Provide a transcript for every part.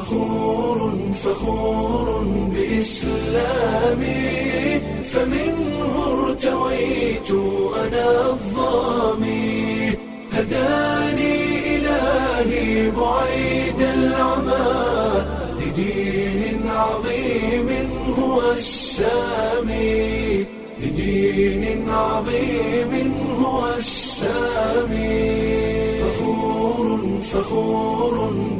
فخور فخور بإسلامي فمنه ارتويت أنا الظامي هداني إلهي بعيد العمى لدين عظيم هو السامي لدين عظيم هو السامي فخور فخور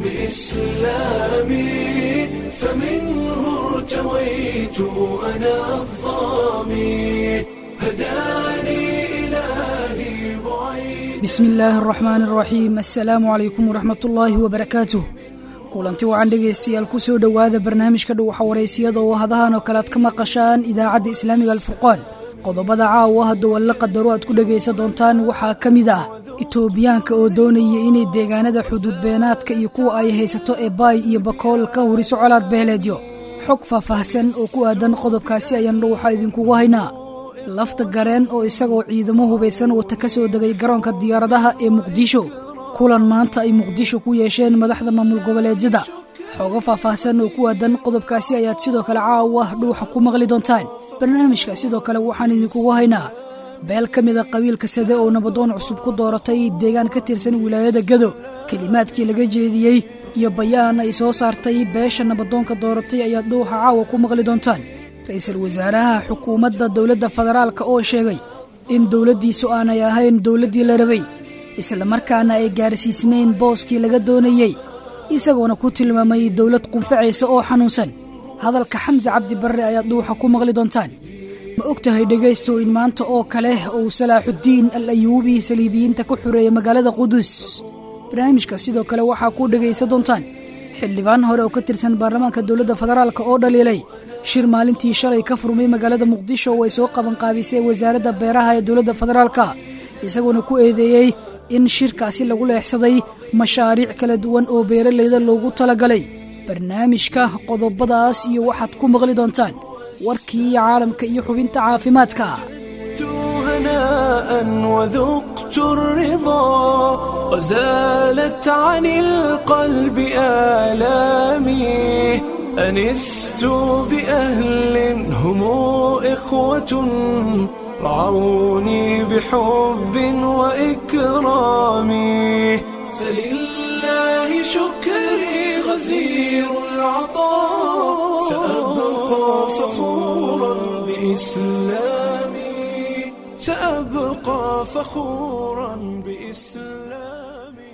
بإسلامي فمنه ارتويت أنا الظامي هداني إلهي بعيد bismi illaahi araxmaan araxiim assalaamu calaykum waraxmat ullaahi wabarakaatuh kulanti wacan dhegaystayaal ku soo dhowaada barnaamijka dhuwaxa waraysiyada oo hadahan oo kale aad ka maqashaan idaacadda islaamiga alfurqaan qodobada caawa hadda walla qadaro aad ku dhegaysan doontaan waxaa ka mid ah itoobiyaanka oo doonaya inay deegaanada xuduudbeenaadka iyo kuwa ay haysato ee baay iyo bakool ka huriso colaad beeleedyo xog faahfaahsan oo ku aadan qodobkaasi ayaan dhuwaxa idinkugu haynaa lafta gareen oo isagoo ciidamo hubaysan wata ka soo degay garoonka diyaaradaha ee muqdisho kulan maanta ay muqdisho ku yeesheen madaxda maamul goboleedyada xoogo faahfaahsan oo ku aadan qodobkaasi ayaad sidoo kale caawa dhuuxa ku maqli doontaan barnaamijka sidoo kale waxaan idinkugu haynaa beel ka mida qabiilka sade oo nabadoon cusub ku dooratay deegaan ka tirsan wilaayada gado kelimaadkii laga jeediyey iyo bayaan ay soo saartay beesha nabadoonka dooratay ayaad dhuuxa caawa ku maqli doontaan ra-iisul wasaaraha xukuumadda dowladda federaalka oo sheegay in dowladdiisu aanay ahayn dowladdii la rabay islamarkaana ay gaarsiisnayn booskii laga doonayey isagoona ku tilmaamay dowlad qunfacaysa oo xanuunsan hadalka xamse cabdi barre ayaad dhuuxa ku maqli doontaan ma og tahay dhegaysto in maanta oo kale uu salaaxuddiin al ayuubi saliibiyiinta ku xureeyay magaalada qudus barnaamijka sidoo kale waxaa ku dhegaysan doontaan xildhibaan hore oo ka tirsan baarlamaanka dowladda federaalk oo dhaliilay shir maalintii shalay ka furmay magaalada muqdisho oo ay soo qabanqaabisay wasaaradda beeraha ee dowladda federaalka isagoona ku eedeeyey in shirkaasi lagu leexsaday mashaariic kala duwan oo beeralayda loogu talagalay barnaamijka qodobadaas iyo waxaad ku maqli doontaan warkii caalamka iyo xubinta caafimaadka هناء وذقت الرضا وزالت عن القلب آلامي أنست بأهل هم إخوة رعوني بحب وإكرام فلله شكري غزير العطاء سأبقى فخورا بإسلامي سأبقى فخورا بإسلامي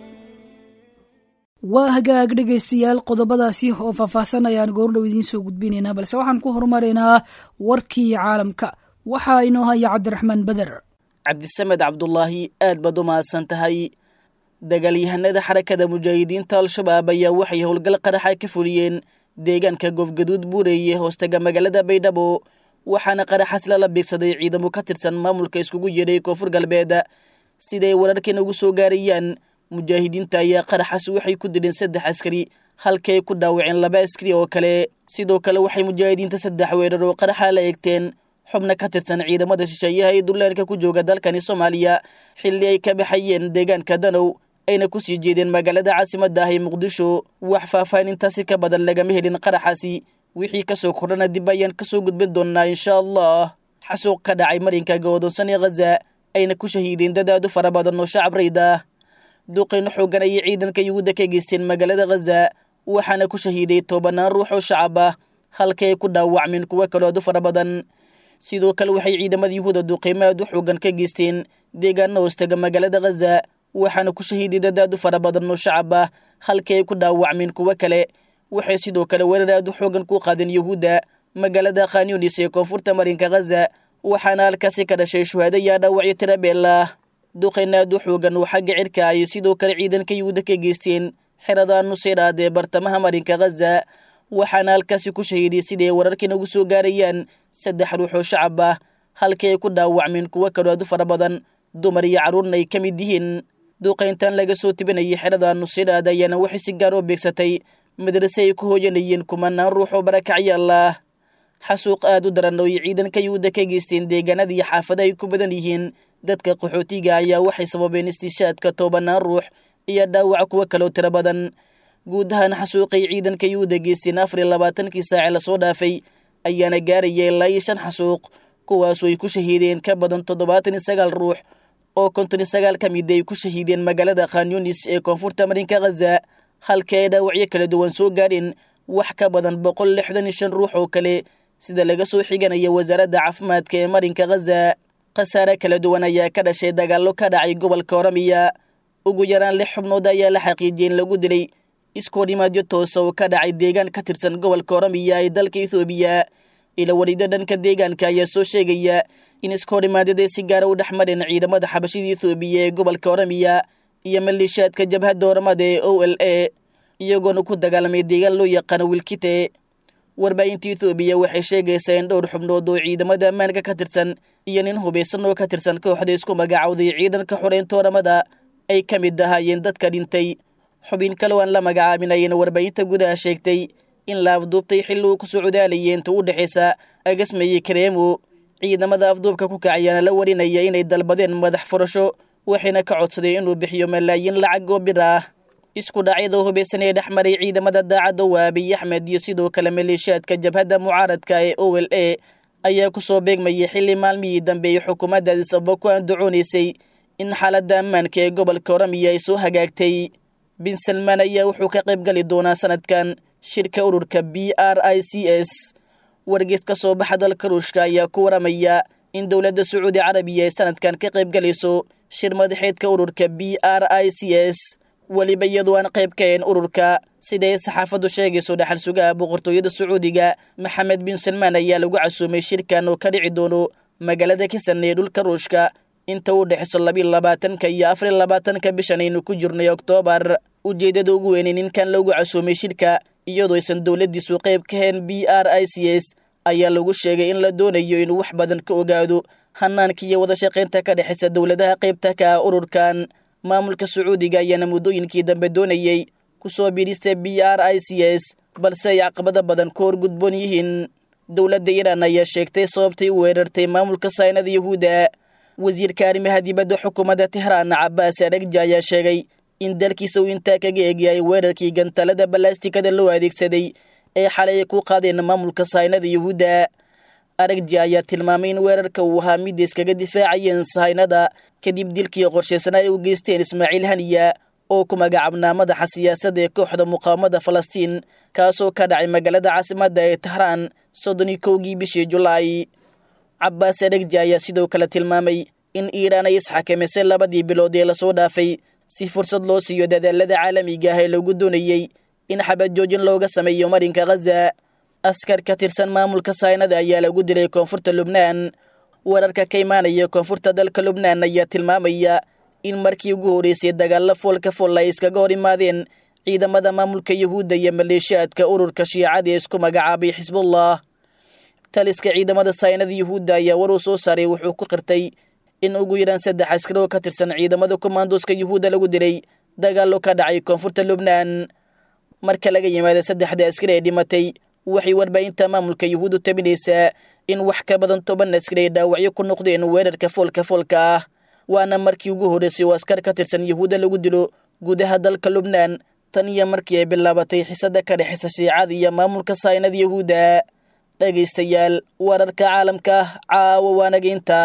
waa hagaag dhegaystayaal qodobadaasi oo faahfaahsan ayaan goordhow idiin soo gudbinaynaa balse waxaan ku horumaraynaa warkii caalamka waxaa inoo haya cabdiraxmaan beder cabdisamed cabdulaahi aad baad u mahadsan tahay dagaalyahanada xarakada mujaahidiinta al-shabaab ayaa waxay howlgal qaraxa ka fuliyeen deegaanka goofgaduud buureeye hoostaga magaalada baydhabo waxaana qaraxaas lala beegsaday ciidamo ka tirsan maamulka iskugu yeedhay koonfur galbeed siday wararkan ugu soo gaarayaan mujaahidiinta ayaa qaraxaas waxay ku dileen saddex askari halkay ku dhaawaceen laba askari oo kale sidoo kale waxay mujaahidiinta saddex weerar oo qaraxa la eegteen xubna ka tirsan ciidamada shisheeyaha ee dullaanka ku jooga dalkani soomaaliya xilli ay ka baxayeen deegaanka danow ayna ku sii jeedeen magaalada caasimadda ah ee muqdisho wax faahfaahintaasi ka badan lagama helin qaraxaasi wixii kasoo kordhana dib ayaan kasoo gudbin doonnaa insha allah xasuuq ka dhacay marinka go'doonsan ee khaza ayna ku shahiideen dadaadu fara badan oo shacab rayd ah duqayno xoogan ayay ciidanka yuhuudda ka geysteen magaalada khaza waxaana ku shahiiday tobanaan ruux oo shacab ah halka ay ku dhaawacmeen kuwo kaloo aad u fara badan sidoo kale waxay ciidamada yuhuudda duqaymo aad u xoogan ka geysteen deegaana hoostaga magaalada khaza waxaana ku shahiiday dadaad u fara badan oo shacab ah halka ay ku dhaawacmeen kuwo kale waxay sidoo kale weerar aad u xoogan ku qaadeen yuhuudda magaalada khanyunis ee koonfurta marinka khaza waxaana halkaasi ka dhashay shuhaado yaa dhaawacyo tirabeel ah duqayna aad u xoogan oo xagga cirka ay sidoo kale ciidanka yuhuudda ka geysteen xerada nuseyraad ee bartamaha marinka khaza waxaana halkaasi ku shahiiday siday wararkan ugu soo gaarayaan saddex ruux oo shacab ah halkii ay ku dhaawacmeen kuwo kaloo aad u fara badan dumar iyo carruurna ay ka mid yihiin duqayntan laga soo tibinayay xerada nuseyraad ayaana waxay si gaar oo beegsatay madrase ay ku hooyanayeen kumanaan ruux oo barakacyaal ah xasuuq aad u daran oo ay ciidanka yuhuudda ka geysteen deegaanada iyo xaafada ay ku badan yihiin dadka qaxootiga ayaa waxay sababeen istishaadka tobanaan ruux iyo dhaawaca kuwo kaloo tiro badan guud ahaan xasuuqay ciidanka yuhuudda geysteen afar iyo labaatankii saace lasoo dhaafay ayaana gaaraya ilaa iyo shan xasuuq kuwaasu ay ku shahiideen ka badan toddobaatan iyo sagaal ruux oo konton iyo sagaal ka mid ay ku shahiideen magaalada khanyunis ee koonfurta marinka khaza halka ay dhaawacyo kala duwan soo gaadheen wax ka badan boqol lixdan iyo shan ruux oo kale sida laga soo xiganaya wasaaradda caafimaadka ee marinka khaza khasaare kala duwan ayaa ka dhashay dagaallo ka dhacay gobolka oramiya ugu yaraan lix xubnood ayaa la xaqiijiyey in lagu dilay iskoodhimaadyo toosa oo ka dhacay deegaan ka tirsan gobolka oramiya ee dalka ethoobiya ila warido dhanka deegaanka ayaa soo sheegaya in iskoodhimaadyada si gaara u dhex mareen ciidamada xabashida ethoobiya ee gobolka oramiya iyo maleeshiyaadka jabhadda oramada ee o l a iyagoona ku dagaalamay deegaan loo yaqaano wilkite warbaahinta ethoobiya waxay sheegaysaa in dhowr xubnood oo ciidamada ammaanka ka tirsan iyo nin hubaysan oo ka tirsan kooxda isku magacawday ciidanka xoreynta oramada ay ka mid ahaayeen dadka dhintay xubin kale aan la magacaabinayeen warbaahinta gudaha sheegtay in la afduubtay xilli uu ku socdaalayay inta u dhexaysa agasmaye kareemo ciidamada afduubka ku kacayaana la warinaya inay dalbadeen madax furasho waxayna ka codsadeen inuu bixiyo malaayiin lacag oo bir ah isku dhacyada hubaysan ee dhex maray ciidamada daacadda waa abiy axmed iyo sidoo kale maleeshiyaadka jabhadda mucaaradka ee o l a ayaa ku soo beegmayay xilli maalmihii dambe ay xukuumadda adisababa ku andacoonaysay in xaaladda ammaanka ee gobolka oramiya ay soo hagaagtay bin salmaan ayaa wuxuu ka qayb gali doonaa sanadkan shirka ururka b r i c s wargeys ka soo baxa dalka ruushka ayaa ku waramaya in dowladda sacuudi carabiya ay sanadkan ka qayb galayso shir madaxeedka ururka b r i c s weliba iyadoo aan qayb ka ahayn ururka siday saxaafaddu sheegayso dhaxal sugaha boqortooyada sacuudiga maxamed bin salmaan ayaa lagu casuumay shirkan oo ka dhici doono magaalada kisan ee dhulka ruushka inta u dhexayso labiiyo labaatanka iyo afariyo labaatanka bishan aynu ku jirnay oktoobar ujeeddada ugu weynay ninkan lagu casuumay shirka iyadoo aysan dowladdiisu qayb ka hayn b r i c s ayaa lagu sheegay in la doonayo inuu wax badan ka ogaado hanaanka iyo wada shaqaynta ka dhexaysa dowladaha qaybta ka ah ururkan maamulka sacuudiga ayaana muddooyinkii dambe doonayey ku soo biidhista b r i c s balse ay caqabado badan ku horgudboon yihiin dowladda iiraan ayaa sheegtay sababtay u weerartay maamulka saynada yahuudda wasiirka arrimaha dibadda xukuumadda tehraan cabaas aragja ayaa sheegay in dalkiisa uu intaa kaga egyahay weerarkii gantalada balastikada loo adeegsaday ee xalay ay ku qaadeen maamulka saynada yahuudda aragja ayaa tilmaamay in weerarka uu ahaa mid iskaga difaacayeen sahaynada kadib dilkii qorshaysanaa ay u geysteen ismaaciil haniya oo ku magacaabnaa madaxa siyaasadda ee kooxda muqaawamada falastiin kaasoo ka dhacay magaalada caasimadda ee tahraan soddon iyo kowgii bishii julaay cabaas aragja ayaa sidoo kale tilmaamay in iiraan ay isxakamisay labadii bilood ee lasoo dhaafay si fursad loo siiyo dadaalada caalamiga ah ee lagu doonayey in xabajoojin looga sameeyo marinka khaza askar ka tirsan maamulka saynada ayaa lagu dilay koonfurta lubnaan wararka ka imaanaya koonfurta dalka lubnaan ayaa tilmaamaya in markii ugu horreysay dagaalla foolka fool ay iskaga hor imaadeen ciidamada maamulka yahuudda iyo maleeshiyaadka ururka shiicada ee isku magacaabay xisbullah taliska ciidamada saynada yahuudda ayaa war uu soo saaray wuxuu ku qirtay in ugu yaraan saddex askari oo ka tirsan ciidamada komandoska yahuudda lagu dilay dagaallo ka dhacay koonfurta lubnaan marka laga yimaada saddexda askari ee dhimatay waxay warbaahinta maamulka yahuuddu tabinaysaa in wax ka badan toban askari ay dhaawacyo ku noqdeen weerarka foolka foolka ah waana markii ugu horreysay oo askar ka tirsan yahuudda lagu dilo gudaha dalka lubnaan tan iyo markii ay bilaabatay xisada ka dhexaysa shiicada iyo maamulka saynada yahuudda dhegaystayaal wararka caalamka caawa waanageynta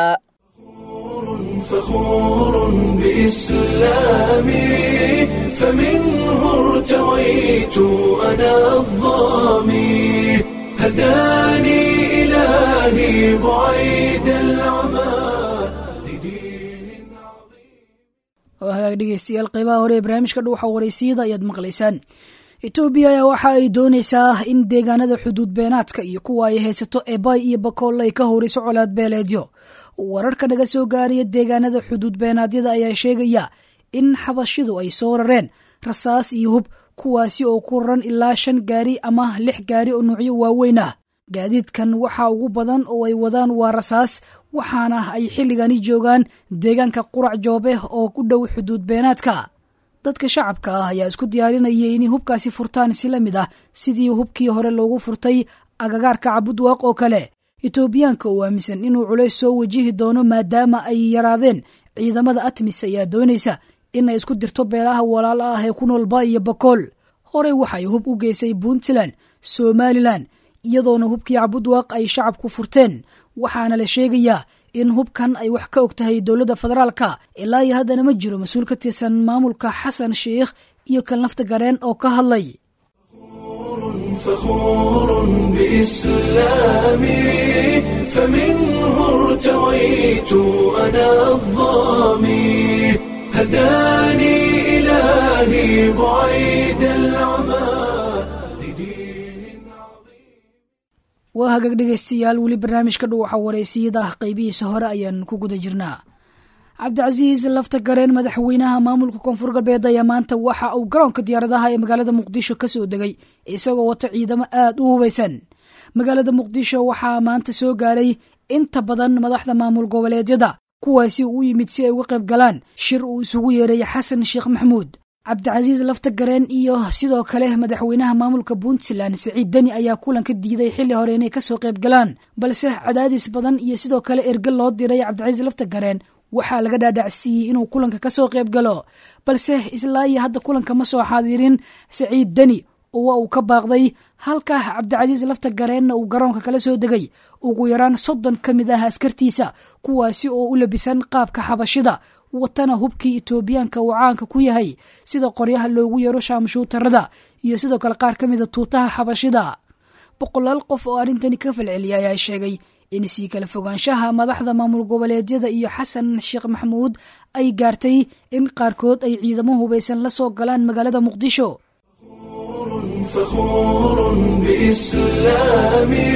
فخور بإسلامي فمنه ارتويت أنا الظامي هداني إلهي بعيد العمى لدين عظيم oo hagaag dhegeystayaal qeybaha hore ee barnaamijka dhuuxa waraysiyada ayaad maqlaysaan etoobiya ayaa waxa ay doonaysaa in deegaanada xuduud beenaadka iyo kuwa ay haysato ebay iyo bakool ay ka horeyso colaad beeleedyo wararka naga soo gaaraya deegaanada xuduud beenaadyada ayaa sheegaya in xabashidu ay soo rareen rasaas iyo hub kuwaasi oo ku raran ilaa shan gaari ama lix gaari oo nuucyo waaweyn ah gaadiidkan waxaa ugu badan oo ay wadaan waa rasaas waxaana ay xilligani joogaan deegaanka qurac joobe oo ku dhow xuduud beenaadka dadka shacabka ah ayaa isku diyaarinayay inay hubkaasi furtaan si la mid ah sidii hubkii hore loogu furtay agagaarka cabudwaaq oo kale etoobiyaanka oo aaminsan inuu culays soo wajihi doono maadaama ay yaraadeen ciidamada atmis ayaa doonaysa inay isku dirto beelaha walaala ah ee ku nool ba iyo bakool horey waxay hub u geysay puntland somalilan iyadoona hubkii cabudwaaq ay shacabku furteen waxaana la sheegayaa in hubkan ay wax ka og tahay dowladda federaalka ilaa iyo haddana ma jiro mas-uul ka tirsan maamulka xasan sheikh iyo kan lafta gareen oo ka hadlay فخور بإسلامي فمنه ارتويت أنا الظامي هداني إلهي بعيد العمى لدين waa hagaag dhegaystayaal weli barnaamijka dhuwaxa wareysiyada ah qeybihiisa hore ayaan ku guda jirnaa cabdicasiis lafta gareen madaxweynaha maamulka koonfur galbeed ayaa maanta waxa uu garoonka diyaaradaha ee magaalada muqdisho ka soo degay isagoo wata ciidamo aada u hubaysan magaalada muqdisho waxaa maanta soo gaaray inta badan madaxda maamul goboleedyada kuwaasi uu u yimid si ay uga qayb galaan shir uu isugu yeeray xasan sheekh maxamuud cabdicasiis lafta gareen iyo sidoo kale madaxweynaha maamulka puntland siciid deni ayaa kulanka diiday xilli hore inay kasoo qayb galaan balse cadaadis badan iyo sidoo kale erge loo diray cabdicasiis lafta gareen waxaa laga dhaadhacsiiyey inuu kulanka kasoo qayb galo balse islaa iyo hadda kulanka ma soo xaadirin siciid deni oo waa uu ka baaqday halka cabdicasiis lafta gareenna uu garoonka kala soo degay ugu yaraan soddon ka mid ah askartiisa kuwaasi oo u labisan qaabka xabashida watana hubkii etoobiyaanka uu caanka ku yahay sida qoryaha loogu yeero shaamashuutarada iyo sidoo kale qaar ka mida tuutaha xabashida boqolaal qof oo arrintani ka falceliya ayaa sheegay in sii kala fogaanshaha madaxda maamul goboleedyada iyo xasan sheekh maxamuud ay gaartay in qaarkood ay ciidamo hubaysan la soo galaan magaalada muqdisho فخور بإسلامي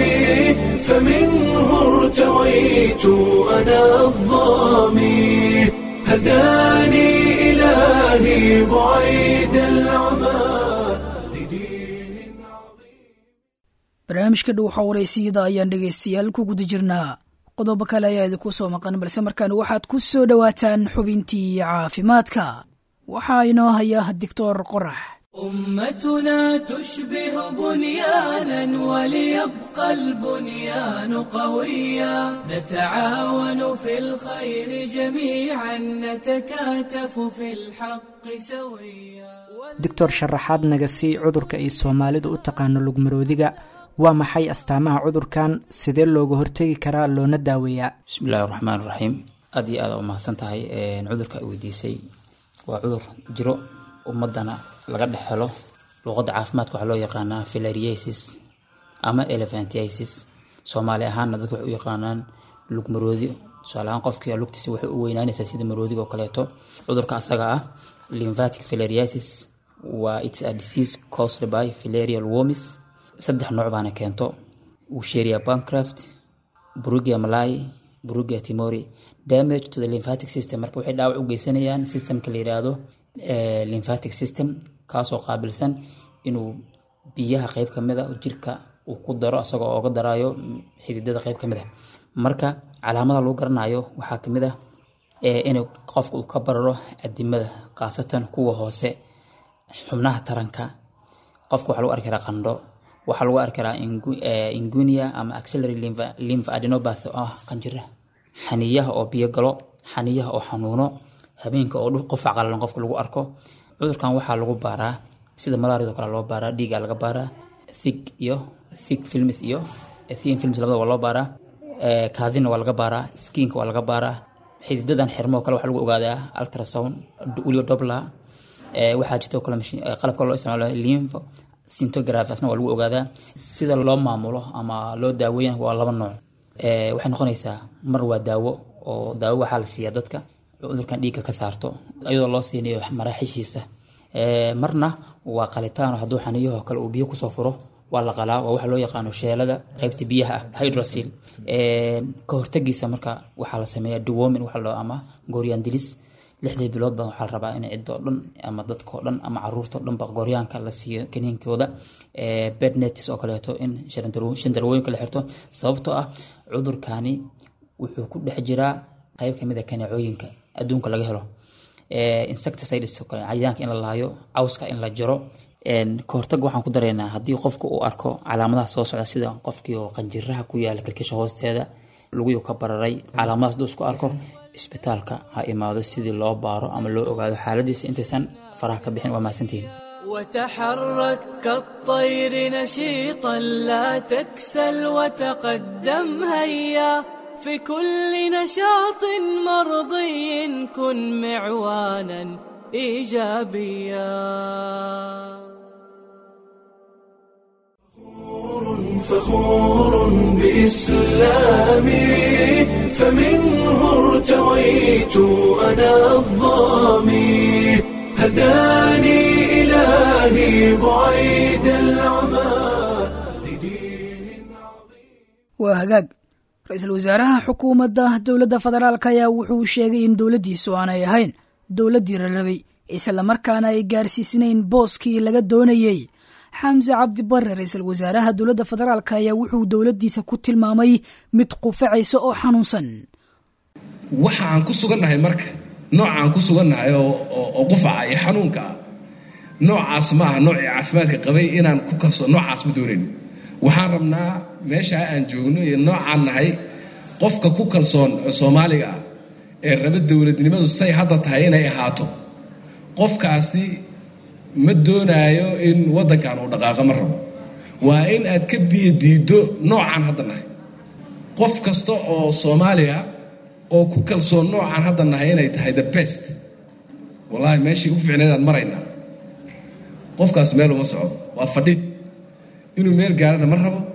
فمنه ارتويت أنا الظامي هداني إلهي بعيد العمى لدين barnaamijka dhow xawareysiyada ayaan dhegaystayaal ku guda jirnaa qodobo kale ayaa idinku soo maqan balse markaan waxaad ku soo dhowaataan xubintii caafimaadka waxaa inoo haya doctor qorax أمتنا تشبه بنيانا وليبقى البنيان قويا نتعاون في الخير جميعا نتكاتف في الحق سويا doctor sharaxaad naga sii cudurka ay soomaalidu u taqaano lugmaroodiga waa maxay astaamaha cudurkan sidee looga hortegi karaa loona daaweeyaa bismillahi raxmaan raxiim aad iyo aada u mahadsan tahay cudurka ay weydiisay waa cudur jiro ummadana laga dhex helo luuqadda caafimaadka waxaa loo yaqaanaa filariasis ama elephantiasis soomaali ahaanna dadka waxay u yaqaanaan lug maroodi tusaale ahaan qofkii lugtiisa waxay u weynaanaysaa sida maroodiga oo kaleeto cudurka asaga ah lymphatic filariasis waa its a disease caused by filarial wormis saddex nooc baana keento Wucheria bancraft Brugia malai Brugia timori damage to the lymphatic system marka waxay dhaawac u geysanayaan systemka la yiraahdo lymphatic system kaasoo qaabilsan inuu biyaha qeyb ka mid a jirka uu ku daro isagoo ooga daraayo xididada qeyb ka mid a marka calaamada lagu garanayo waxaa ka mid ah inuu qofka uu ka bararo adimada khaasatan kuwa hoose xubnaha taranka qofka waxaa lagu arki karaa qandho waxaa lagu arki karaa ingunia ama axillary lymph adenopathy oo ah qanjira xaniyaha oo biyo galo xaniyaha oo xanuuno habeenka oo qofac qalalan qofka lagu arko cudurkan waxaa lagu baaraa sida malaariado kale loo baaraa dhiiga laga baaraa thig iyo thig films iyo thin films labada waa loo baaraa kaadina waa laga baaraa skinka waa laga baaraa xididadan xirmo kale waxaa lagu ogaadaa ultrasound weliba dobla waxaa jirta kale qalabka loo isticmaalo lymph sintograph asna waa lagu ogaadaa sida loo maamulo ama loo daaweeyana waa laba nooc waxay noqonaysaa mar waa daawo oo daawo waxaa la siiyaa dadka cudurkan dhiigga ka saarto iyadoo loo siinayo maraaxishiisa marna waa qalitaan hadduu xaniyahoo kale uu biyo kusoo furo waa la qalaa waa waxa loo yaqaano sheelada qaybta biyaha ah hydrosil ka hortagiisa marka waxaa la sameeyaa dewomin waxa loo ama gooryaandilis lixdii bilood baa waxaa la rabaa in cidoo dhan ama dadkoo dhan ama caruurtoo dhanba gooryaanka la siiyo kaniinkooda bednetis oo kaleeto in shandarwooyinka la xirto sababtoo ah cudurkani wuxuu ku dhex jiraa qayb kamid a kaneecooyinka adduunka laga helo insecticides oo kale cayayaanka in la laayo cawska in la jaro ka hortag waxaan ku dareynaa haddii qofka uu arko calaamadaha soo socda sida qofkii oo qanjiraha ku yaala kilkisha hoosteeda luguyuu ka bararay calaamadahaas hadduu isku arko isbitaalka ha imaado sidii loo baaro ama loo ogaado xaaladiisa intaysan faraha ka bixin waa mahadsantihiin وتحرك كالطير نشيطا لا تكسل وتقدم هيا في كل نشاط مرضي كن معوانا ايجابيا فخور بإسلامي فمنه ارتويت أنا الظامي هداني إلهي بعيد العمى لدين waa hagaag ra-iisul wasaaraha xukuumadda dowladda federaalk ayaa wuxuu sheegay in dowladdiisu aanay ahayn dowladdii rarabay islamarkaana ay gaarsiisnayn booskii laga doonayey xamse cabdi bare ra-iisul wasaaraha dowladda federaalk ayaa wuxuu dowladdiisa ku tilmaamay mid qufacaysa oo xanuunsan waxa aan ku sugannahay marka nooca aan ku sugannahay oo qufaca iyo xanuunka ah noocaas ma aha noocii caafimaadka qabay inaan ku kalso noocaas ma doonayn waxaan rabnaa meeshaa aan joogno iyo noocaan nahay qofka ku kalsoon soomaaliga ah ee raba dowladnimadu say hadda tahay inay ahaato qofkaasi ma doonaayo in waddankan uu dhaqaaqo ma rabo waa in aad ka biyo diiddo noocaan hadda nahay qof kasta oo soomaaliya oo ku kalsoon noocaan hadda nahay inay tahay the best wallaahi meeshii u fiicnaydaan maraynaa qofkaas meel uma socdo waa fadhid inuu meel gaarana ma rabo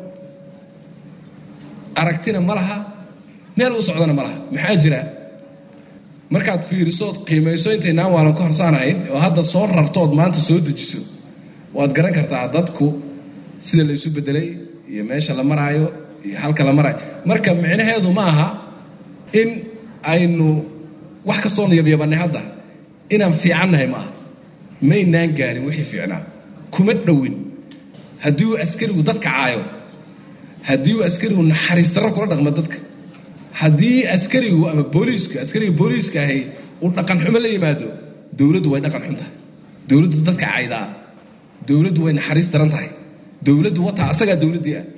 aragtina ma laha meel u socdana ma laha maxaa jira markaad fiirisood qiimayso intaynaan waalan ku harsaanahayn oo hadda soo rartood maanta soo dejiso waad garan kartaa dadku sida la isu bedelay iyo meesha la maraayo iyo halka la maraayo marka micnaheedu ma aha in aynu wax kastoonu yabyabannay hadda inaan fiicannahay ma aha maynaan gaarin wixii fiicnaa kuma dhowin haddii uu askarigu dadka caayo haddii uu askarigu naxariis darro kula dhaqmo dadka haddii askarigu ama booliisku askariga booliiska ahay uu dhaqan xumo la yimaado dowladdu way dhaqan xun tahay dowladdu dadka caydaa dowladdu way naxariis daran tahay dowladdu wataa asagaa dowladdii ah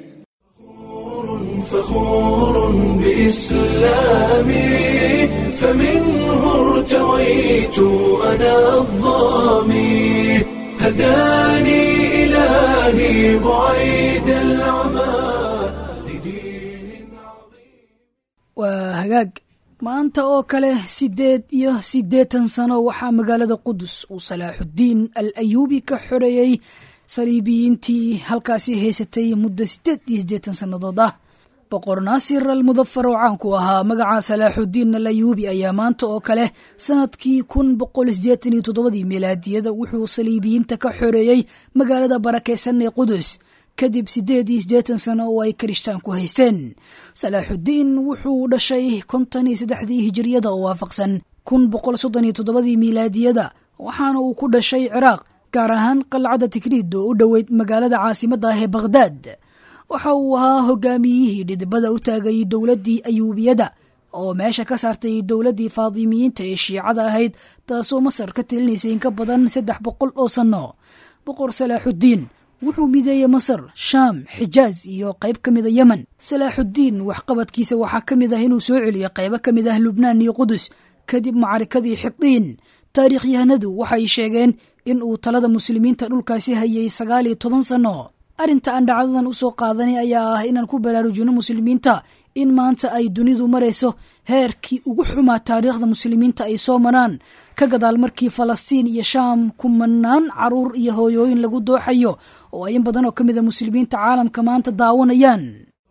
فخور بإسلامي فمنه ارتويت أنا الظامي هداني إلهي بعيد العمى لدين waa hagaag maanta oo kale siddeed iyo siddeetan sano waxaa magaalada qudus uu salaaxuddiin al ayuubi ka xoreeyey saliibiyiintii halkaasi haysatay muddo siddeed iyo siddeetan sannadood ah boqor naasir al mudafar oo caanku ahaa magaca salaaxuddiin al ayuubi ayaa maanta oo kale sanadkii kun boqol siddeetan iyo toddobadii milaadiyada wuxuu saliibiyiinta ka xoreeyey magaalada barakaysan ee qudus kadib siddeed iyo siddeetan sano oo ay kirishtaanku haysteen salaaxuddiin wuxuu dhashay konton iyo saddexdii hijiriyada oo waafaqsan kun boqol soddon iyo toddobadii miilaadiyada waxaana uu ku dhashay ciraaq gaar ahaan qalcadda tikriid oo u dhoweyd magaalada caasimadda ah ee bakhdaad waxa uu ahaa hogaamiyihii dhidibada u taagayay dowladdii ayuubiyada oo meesha ka saartay dowladdii faadimiyiinta ee shiicada ahayd taasoo masar ka telinaysay in ka badan saddex boqol oo sanno boqor salaaxuddiin wuxuu mideeyey masar shaam xijaaz iyo qayb ka mida yemen salaaxuddiin waxqabadkiisa waxaa ka mid ah inuu soo celiyo qaybo ka mid ah lubnaan iyo qudus kadib macarikadii xiqiin taariikhyahanadu waxay sheegeen in uu talada muslimiinta dhulkaasi hayay sagaal iyo toban sanno arrinta aan dhacdadan u soo qaadanay ayaa ah inaan ku baraarujino muslimiinta in maanta ay dunidu marayso heerkii ugu xumaa taariikhda muslimiinta ay soo maraan ka gadaal markii falastiin iyo shaam kumanaan caruur iyo hooyooyin lagu dooxayo oo ay in badan oo ka mida muslimiinta caalamka maanta daawanayaan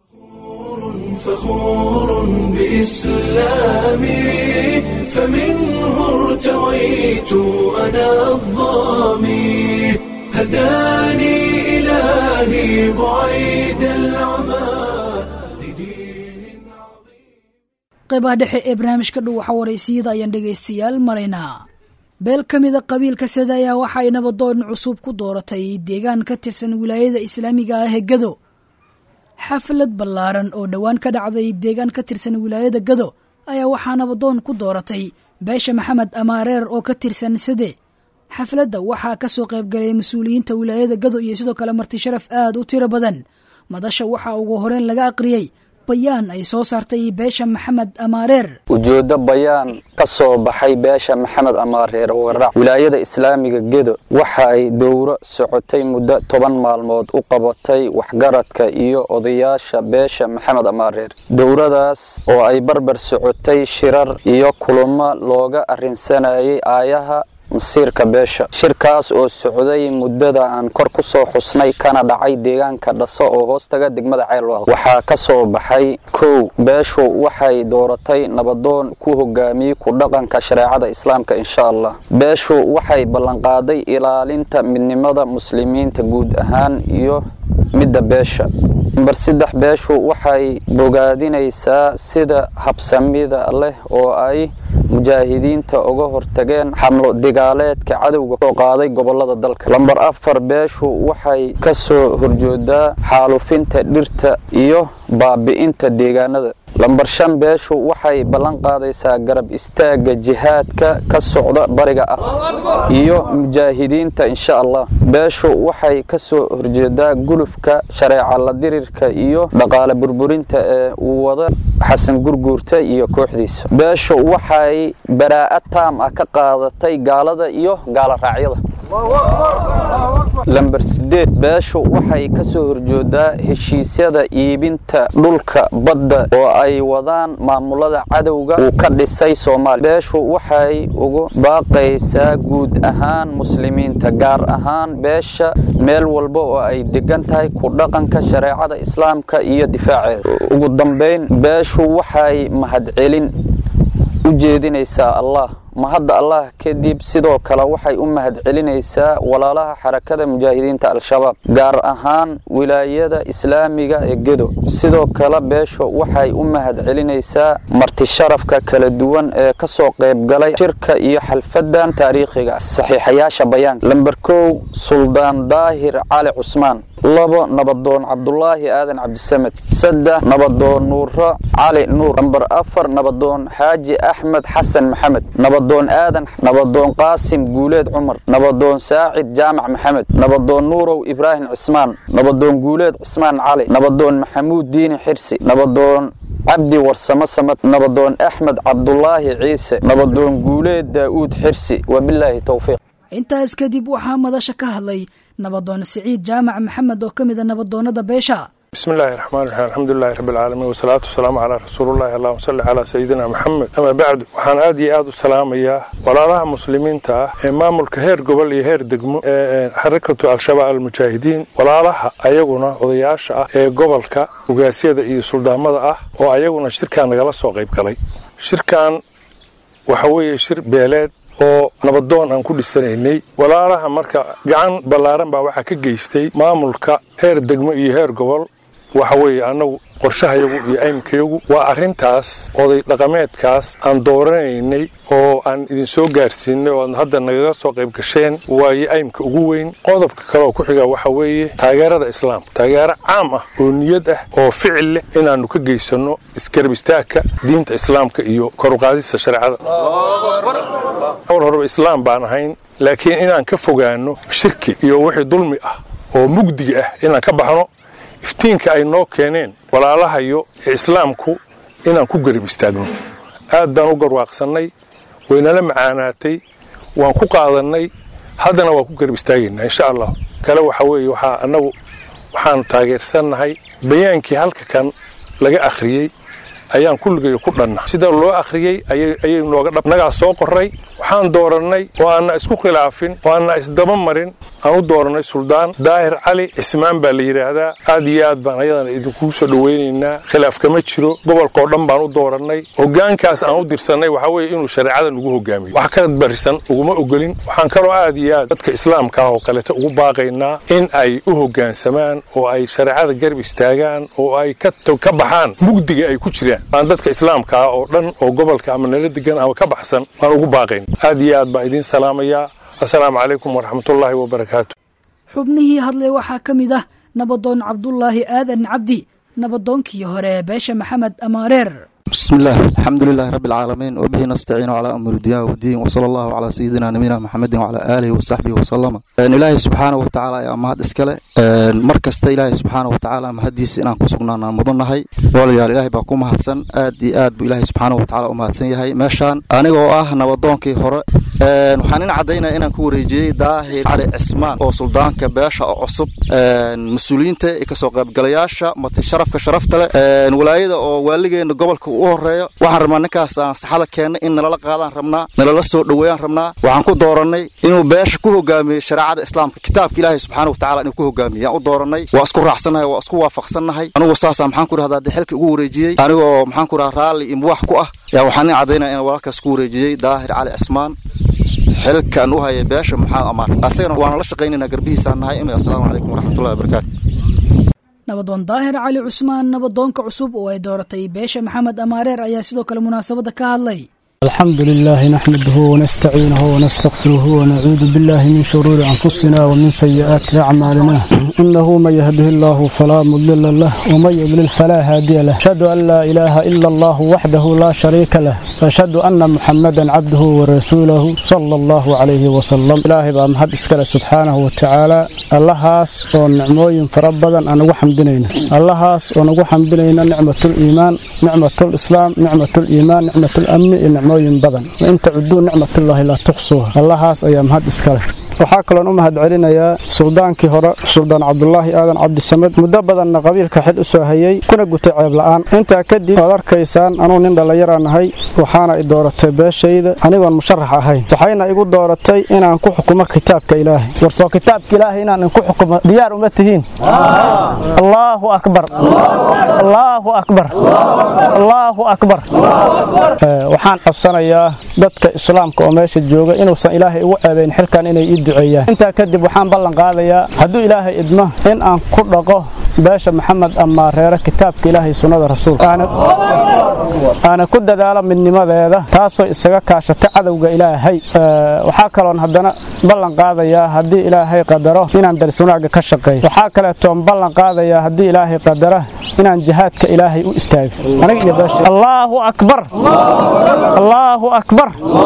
فخور بإسلامي فمنه ارتويت أنا الظامي هداني إلهي بعيد العمى لدين qaybaha dhexe ee barnaamijka dhow waxa waraysiyada ayaan dhegaystayaal maraynaa beel ka mida qabiilka sida ayaa waxa ay nabadoon cusub ku dooratay deegaan ka tirsan wilaayada islaamiga ah ee gado xaflad ballaaran oo dhowaan ka dhacday deegaan ka tirsan wilaayada gado ayaa waxaa nabadoon ku dooratay beesha maxamed amaareer oo ka tirsan sade xafladda waxaa ka soo qaybgalay mas-uuliyiinta wilaayada gado iyo sidoo kale marti sharaf aad u tiro badan madasha waxaa ugu horeyn laga aqriyey bayaan ay soo saartay beesha maxamed amaareer ujeeddo bayaan ka soo baxay beesha maxamed amaareer warac wilaayada islaamiga gedo waxa ay dowro socotay muddo toban maalmood u qabatay waxgaradka iyo odayaasha beesha maxamed amaareer dowradaas oo ay barbar socotay shirar iyo kulamo looga arrinsanayay aayaha masiirka beesha shirkaas oo socday muddada aan kor ku soo xusnay kana dhacay deegaanka dhaso oo hoostaga degmada ceelwaq waxaa ka soo baxay kow beeshu waxay dooratay nabadoon ku hogaamiyey ku dhaqanka shareecada islaamka insha allah beeshu waxay ballanqaaday ilaalinta midnimada muslimiinta guud ahaan iyo midda beesha namber saddex beeshu waxay bogaadinaysaa sida habsamida leh oo ay mujaahidiinta uga hortageen xamlo digaaleedka cadowga soo qaaday gobolada dalka lamber afar beeshu waxay ka soo horjoodaa xaalufinta dhirta iyo baabi'inta deegaanada lamber shan beeshu waxay ballan qaadaysaa garab istaagga jihaadka ka socda bariga ah iyo mujaahidiinta insha allah beeshu waxay ka soo horjeedaa gulufka shareeca la dirirka iyo dhaqaale burburinta ee uu wada xasan gurguurta iyo kooxdiisa beeshu waxay baraa'ad taam ah ka qaadatay gaalada iyo gaala raacyada lamber sideed beeshu waxay ka soo horjoodaa heshiisyada iibinta dhulka badda oo ay wadaan maamulada cadowga uu ka dhisay soomaaliya beeshu waxay ugu baaqaysaa guud ahaan muslimiinta gaar ahaan beesha meel walba oo ay degan tahay ku dhaqanka shareecada islaamka iyo difaaceeda ugu dambayn beeshu waxay mahadcelin u jeedinaysaa allah mahadda allah kadib sidoo kale waxay u mahadcelinaysaa walaalaha xarakada mujaahidiinta al-shabaab gaar ahaan wilaayada islaamiga ee gedo sidoo kale beesho waxay u mahadcelinaysaa marti sharafka kala duwan ee ka soo qaybgalay shirka iyo xalfadan taariikhiga saxiixayaasha bayaanka lamber kow suldaan daahir cali cusmaan labo nabadoon cabdulaahi aadan cabdisamed saddex nabadoon nuuro cali nuur namber afar nabadoon xaaji axmed xasan maxamed nabadoon aadan nabadoon qaasim guuleed cumar nabadoon saacid jaamac maxamed nabadoon nuurow ibraahim cismaan nabadoon guuleed cismaan cali nabadoon maxamuud diini xirsi nabadoon cabdi warsamo samad nabadoon axmed cabdulaahi ciise nabadoon guuleed daa'uud xirsi wabilaahi towfiiq intaas kadib waxaa madasha ka hadlay nabadoon siciid jaamac maxamed oo ka mida nabadoonnada beesha bismi illaahi raxmaan raxiim alxamdulilahi rabbi alcaalamiin wasalaatu wasalaamu calaa rasuulillahi allahuma salli calaa sayidina maxamed amaa bacdu waxaan aad iyo aad u salaamayaa walaalaha muslimiinta ah ee maamulka heer gobol iyo heer degmo ee xarakatu al-shabaab almujaahidiin walaalaha ayaguna odayaasha ah ee gobolka ugaasyada iyo suldaamada ah oo ayaguna shirkan nagala soo qayb galay shirkan waxa weeye shir beeleed oo nabadoon aan ku dhisanaynay walaalaha marka gacan ballaaran baa waxaa ka geystay maamulka heer degmo iyo heer gobol waxa weeye annagu qorshahayagu iyo aymkayagu waa arrintaas oday dhaqameedkaas aan dooranaynay oo aan idinsoo gaarsiinay oo aad hadda nagaga soo qayb gasheen waayo aymka ugu weyn qodobka kale oo ku xiga waxa weeye taageerada islaamka taageero caam ah oo niyad ah oo ficil leh inaannu ka geysanno isgarab istaagka diinta islaamka iyo koruqaadista shareecada awal horeba islaam baan ahayn laakiin inaan ka fogaanno shirki iyo wixii dulmi ah oo mugdiga ah inaan ka baxno iftiinka ay noo keeneen walaalahayo ee islaamku inaan ku garab istaagno aad baan u garwaaqsannay waynala macaanaatay waan ku qaadannay haddana waan ku garab istaagaynaa insha allah kale waxa weeye waxaa annagu waxaanu taageersannahay bayaankii halka kan laga akhriyey ayaan kulligayo ku dhanna sida loo akhriyey ayay nooga dhab nagaa soo qoray waxaan doorannay oo aanna isku khilaafin oo aanna isdaba marin aan u doorannay suldaan daahir cali cismaan baa la yidhaahdaa aad iyo aad baan ayadana idinkuu soo dhowaynaynaa khilaaf kama jiro gobolkao dhan baan u doorannay hoggaankaas aan u dirsannay waxaa weeye inuu shareecada nagu hogaamiyo wax ka barisan uguma ogolin waxaan kaloo aad iyo aad dadka islaamka ah oo kaleeta ugu baaqaynaa in ay u hoggaansamaan oo ay shareecada garab istaagaan oo ay ka baxaan mugdiga ay ku jiraan aan dadka islaamka ah oo dhan oo gobolka ama nala degan ama ka baxsan waan ugu baaqayn aad iyo aad baan idiin salaamayaa assalaamu calaykum waraxmatullaahi wabarakaatu xubnihii hadlay waxaa ka mid ah nabadoon cabdulaahi aadan cabdi nabadoonkii hore beesha maxamed amaareer بسم الله الحمد لله رب العالمين وبه نستعين على أمر الدنيا والدين وصلى الله على سيدنا نبينا محمد وعلى آله وصحبه وسلم إن إلهي سبحانه وتعالى يا مهد إسكاله مركز إلهي سبحانه وتعالى مهديس إن كسقنا مضنهاي ولا إلهي باكو مهدسن آد آد بإلهي سبحانه وتعالى ومهدسن يهي ماشان أنا وآه نبضونكي هراء waxaan in caddaynaya inaan ku wareejiyey daahir cali cismaan oo suldaanka beesha oo cusub mas-uuliyiinta iyo kasoo qaybgalayaasha mati sharafka sharafta leh walaayada oo waaligeena gobolka u horeeyo waxaan rabnaa ninkaas aan saxada keennay in nalala qaadaan rabnaa nalala soo dhoweeyaan rabnaa waxaan ku doorannay inuu beesha ku hogaamiyey shareecada islaamka kitaabka ilaahay subxaana watacala inuu ku hogaamiyey yaan u doorannay waa isku raacsannahay waa isku waafaqsannahay anigu saasaa maxaan ku rahdaa dee xilka ugu wareejiyey anigoo maxaan ku rahaa raalli iyo muwax ku ah yaa waxaan in caddaynaya in walaalkaas ku wareejiyey daahir cali cismaan xilkan u hayay beesha maxamed amaar asagana waana la shaqaynaynaa garbihiisaan nahay imi assalaamu calaykum waraxmatullahi wabarakaatu nabadoon daahir cali cusmaan nabadoonka cusub oo ay dooratay beesha maxamed amaareer ayaa sidoo kale munaasabadda ka hadlay الحمد لله نحمده ونستعينه ونستغفره ونعوذ بالله من شرور أنفسنا ومن سيئات أعمالنا إنه من يهده الله فلا مضل له ومن يضلل فلا هادي له أشهد أن لا إله إلا الله وحده لا شريك له وأشهد أن محمدا عبده ورسوله صلى الله عليه وسلم إلهي بقى محد إسكال سبحانه وتعالى اللهاس ونعموين فربدا أنا وحمدنين اللهاس ونقو حمدنين نعمة الإيمان نعمة الإسلام نعمة الإيمان نعمة الأمن نعمة nooyin badan wain tacuduu nicmatullaahi laa tuxsuuha allahaas ayaa mahad iskale waxaa kaloon u mahad celinayaa suldaankii hore suldaan cabdulaahi aadan cabdisamed muddo badanna qabiilka xil u soo hayey kuna gutay ceeb la'aan intaa kadib waad arkaysaan anuu nin dhallinyaraan nahay waxaana i dooratay beeshayda anigoon musharax ahayn waxayna igu dooratay inaan ku xukumo kitaabka ilaahay warsoo kitaabka ilaahay inaan inku xukumo diyaar uma tihiin allaahu akbar allaahu akbar allaahu akbar waxaan codsanayaa dadka islaamka oo meesha jooga inuusan ilaahay ugu ceebayn xilkan inay ii duceeyaan intaa kadib waxaan ballan qaadayaa hadduu ilaahay idmo in aan ku dhaqo beesha maxamed amaareere kitaabka ilaahay sunnada rasuulka aana ku dadaalo midnimadeeda taasoo isaga kaashata cadowga ilaahay waxaa kaloon haddana ballan qaadayaa haddii ilaahay qadaro inaan daris wanaagga ka shaqeeyo waxaa kaleetoon ballan qaadayaa haddii ilaahay qadara inaan jihaadka ilaahay u istaago aniga iyo beesha allaahu akbar allaahu akbar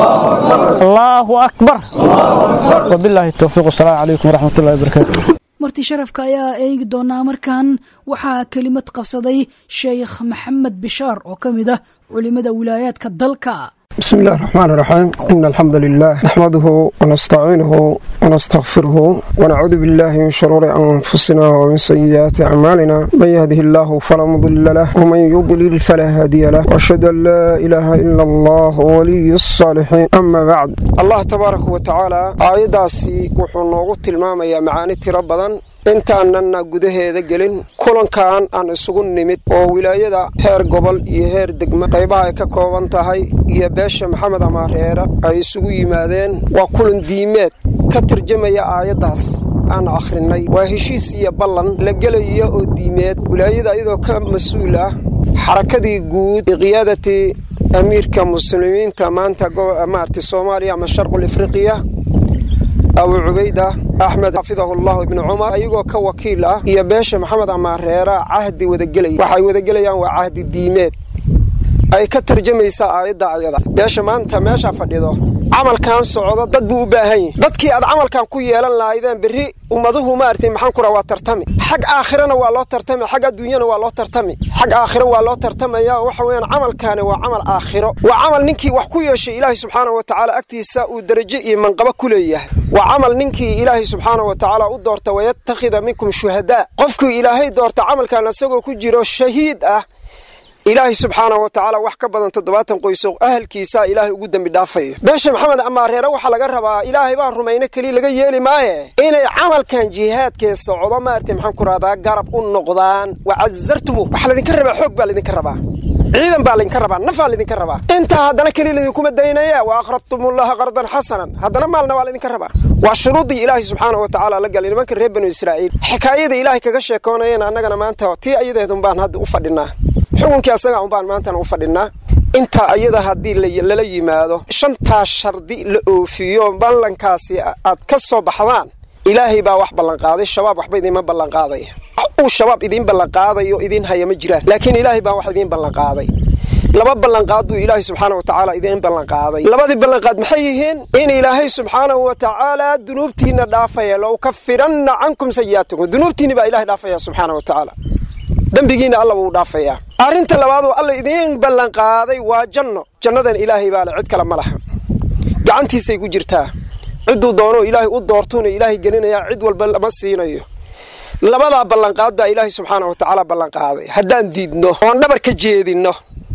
allaahu akbar wabilaahi towfiiq wasalaamu calaykum waraxmat ullahi wabarakaatu marti sharafka ayaa eegi doonaa markan waxaa kelimad qabsaday sheekh maxamed bishaar oo ka mid ah culimada wilaayaadka dalka بسم الله الرحمن الرحيم إن الحمد لله نحمده ونستعينه ونستغفره ونعوذ بالله من شرور أنفسنا ومن سيئات أعمالنا من يهده الله فلا مضل له ومن يضلل فلا هادي له وأشهد أن لا إله إلا الله ولي الصالحين أما بعد الله تبارك وتعالى آيداسي وحنوغو تلماما يا معاني تربضا intaananna gudaheeda gelin kulankan aan isugu nimid oo wilaayada heer gobol iyo heer degmo qaybaha ay ka kooban tahay iyo beesha maxamed amaareere ay isugu yimaadeen waa kulan diimeed ka tarjamaya aayaddaas aan akhrinay waa heshiis iyo ballan la gelaya oo diimeed wilaayada iyadoo ka mas-uul ah xarakadii guud biqiyaadati amiirka muslimiinta maanta maarta soomaaliya ama sharqul afriqiya abu cubayda axmed xafidahullahu ibnu cumar ayagoo ka wakiil ah iyo beesha maxamed amaareera cahdi wadagelaya waxay wadagelayaan waa cahdi diimeed ay ka tarjamaysaa aayadda ayada beesha maanta meesha fadhido camalkan socdo dad buu u baahan yahi dadkii aad camalkan ku yeelan lahaydeen berri ummaduhu maartay maxaan kura waa tartami xag aakhirana waa loo tartami xag adduunyana waa loo tartami xag aakhiro waa loo tartamaya waxa weeyaan camalkaani waa camal aakhiro waa camal ninkii wax ku yeeshay ilaahay subxaanahu watacaala agtiisa uu darajo iyo manqabo ku leeyahay waa camal ninkii ilaahay subxaanahu watacaala u doorta wayattakhida minkum shuhadaa qofkuu ilaahay doorta camalkan isagoo ku jiro shahiid ah ilaahay subxaanahu watacaala wax ka badan toddobaatan qoyso ahalkiisaa ilaahay ugu dembi dhaafayo beesha maxamed amaareere waxaa laga rabaa ilaahay baan rumayno keliya laga yeeli maaye inay camalkan jihaadkee socdo maartay maxaan ku rahdaa garab u noqdaan wacasartumu waxaa laydinka rabaa xoog baa laydinka rabaa ciidan baa laydinka rabaa nafaa laydinka rabaa intaa haddana keliya laydinkuma daynaya wa aqradtumullaha qardan xasanan haddana maalna waa laydinka rabaa waa shuruuddii ilaahay subxaanahu watacaala la galay nimanka reer banu israa'iil xikaayada ilaahay kaga sheekoonayeen annagana maanta tii ayadeedun baan hadda u fadhinaa xukunkii asaga unbaan maantana u fadhinaa intaa ayada haddii lala yimaado shantaas shardi la oofiyo ballankaasi aad ka soo baxdaan ilaahay baa wax ballanqaaday shabaab waxba idiinma ballanqaadaya uu shabaab idiin ballanqaadayo idiin haya ma jiraan laakiin ilaahay baa wax idiin ballanqaaday laba ballanqaad buu ilaahay subxaana wa tacaala idiin ballanqaaday labadii ballanqaad maxay yihiin in ilaahay subxaanahu wa tacaala dunuubtiinna dhaafaya la ukafiranna cankum sayi'aatikum dunuubtiinni baa ilahay dhaafaya subxaana wa tacaala dembigiinna alla wuu dhaafayaa arrinta labaad oo alla idiin ballanqaaday waa janno jannadan ilaahay baa le cid kale ma laha gacantiisay ku jirtaa cidduu doonoo ilaahay u doortuuna ilaahay gelinayaa cid walba lama siinayo labadaa ballanqaad baa ilaahay subxaana wa tacaala ballanqaaday haddaan diidno oon dhabar ka jeedinno